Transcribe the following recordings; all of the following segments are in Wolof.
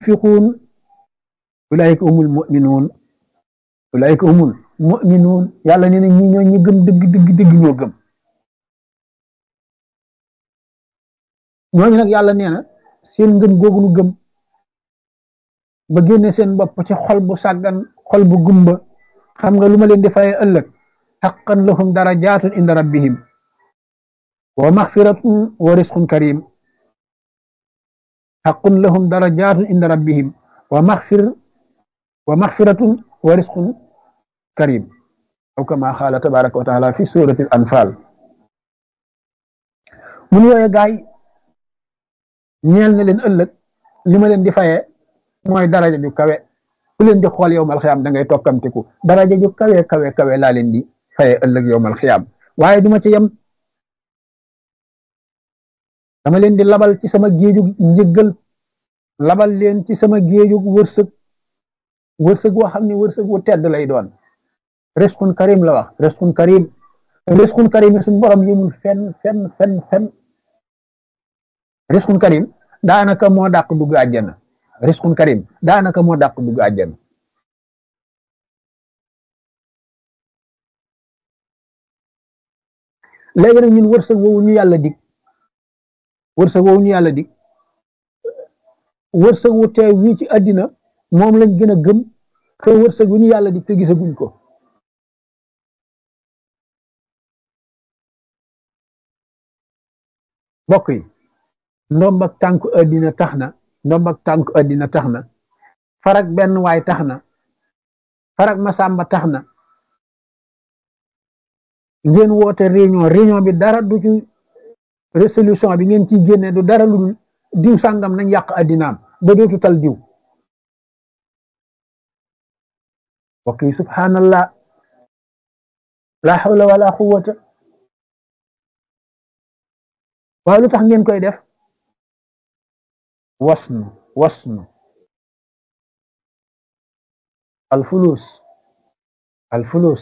yunfiquun ulaayika humul muminuun ulaayika humul muminuun yàlla nee na ñi ñoo ñi gëm dëgg dëgg dëgg ñoo gëm ñooñu nag yàlla nee na seen ngëm googu nu gëm ba génne seen bopp ci xol bu sàggan xol bu gumba xam nga lu ma leen di faye ëllëg xaqan lahum darajaatun inda rabbihim wa maxfiratun wa risqun karim xaqun lahum darajaatun inda rabbihim wa maxfir wa maxfiratun wa risqun karim aw kama xaala tabaraka wa taala fi surati al anfal mun yooye gaay ñeel na leen ëllëg li ma leen di faye mooy daraja ju kawe ku leen di xool yowmal xiyaam da ngay tokkamtiku daraja ju kawe kawe kawe laa leen di faye ëllëg yowmal xiyaam waaye duma ci yem dama leen di labal ci sama géejug njëggal labal leen ci sama géejug wërsëg wërsëg woo xam ne wërsëg wu tedd lay doon reskun karim la wax reskun karim reskun karim yi suñu borom yëmul fenn fenn fenn fenn reskun karim daanaka moo dàq dugg àjjana reskun karim daanaka moo dàq dugg àjjana léegi nag ñun wërsëg woowu ñu yàlla dig wërsëg woowu ñu yàlla dig wërsëg wu teew wii ci àddina moom lañ gën a gëm te wërsëg wu ñu yàlla dig te gisaguñ ko bokk yi ndomb ak tànk àddina tax na ndomb ak tànk àddina tax na farak benn waay tax na farak masamba tax na ngeen woote réunion réunion bi dara du ci résolution bi ngeen ciy génne du dara lu dul diw sàngam nañ yàq addinaam ba dootu tal diw bokk yi subhanallah la hawla wala quwwata waaye lu tax ngeen koy def wasnu wasnu alfulus alfulus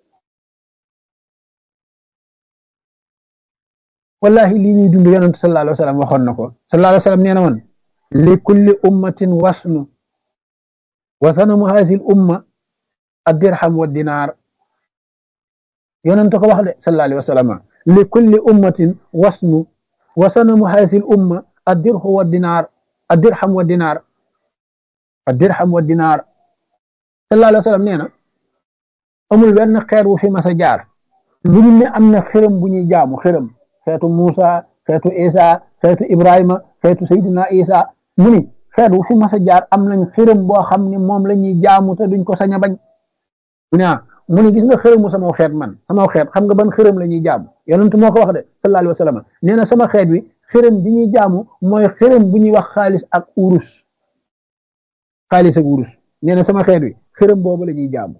wallahi lii ñuy dund yonent sallallahu alayhi wa sallam waxoon na ko sallallahu alayhi wa sallam nee na woon li kulli ummatin wasnu wa sanamu haasi l umma addirham wa dinaar yonent ko wax de sallallahu alayhi wa sallam li kulli ummatin wasnu wa sanamu haasi l umma addirhu wa dinaar addirham wa dinaar addirham wa dinaar sallallahu alayhi wa sallam nee na amul benn xeer wu fi mas a jaar lu dul ne am na xërëm bu ñuy jaamu xërëm xeetu Muusa xeetu Isa xeetu Ibrahima xeetu Seydina Isa mu ni xeet wu fi mas a jaar am nañ xërëm boo xam ne moom la ñuy jaamu te duñ ko sañ a bañ mu ne mu ni gis nga xërëmu sama xeet man sama xeet xam nga ban xërëm la ñuy jaamu yonent moo ko wax de sallallahu alayhi wa sallam nee na sama xeet wi xërëm bi ñuy jaamu mooy xërëm bu ñuy wax xaalis ak urus xaalis ak urus nee na sama xeet wi xërëm boobu la ñuy jaamu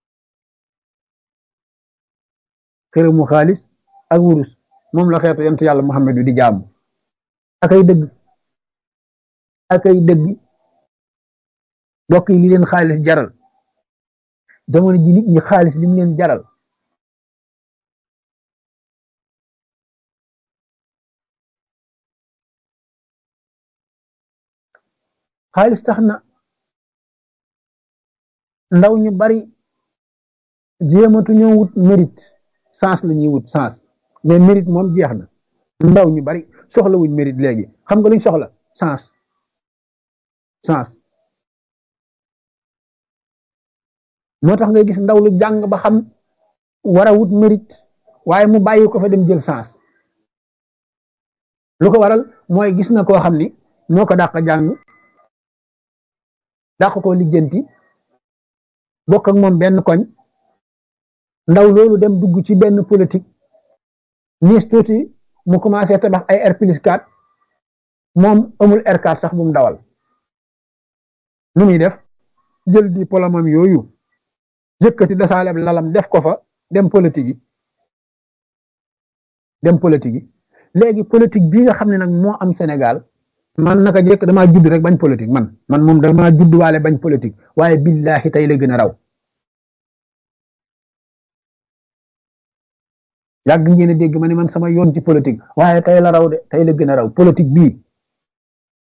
xërëmu xaalis ak urus moom la xeetu yonent yàlla Muhammad di jaamu akay dëgg akay dëgg mbokk yi li leen xaalis jaral jamono ji nit ñi xaalis li mu leen jaral xaalis tax na ndaw ñu bari jéematu ñoo wut mérite sens la ñuy wut sens mais mérite moom jeex na ndaw ñu bari soxla wuñ mérite léegi xam nga luñ soxla sens sens moo tax ngay gis ndaw lu jàng ba xam war a wut mérite waaye mu bàyyi ko fa dem jël sens lu ko waral mooy gis na koo xam ni moo ko dàq jàng dàq ko lijjanti bokk ak moom benn koñ ndaw loolu dem dugg ci benn politique niis tuuti mu commencé tabax ay R plus 4 moom amul R4 sax bu mu dawal nu muy def jël diplôme am yooyu yëkkati dasaaleb lalam def ko fa dem politique yi dem politique yi léegi politique bii nga xam ne nag moo am Sénégal man naka jekk damaa judd rek bañ politique man man moom damaa judd waale bañ politique waaye billahi tey la gën a raw yàgg ngeen a dégg ma ne man sama yoon ci politique waaye tey la raw de tey la gën a raw politique bii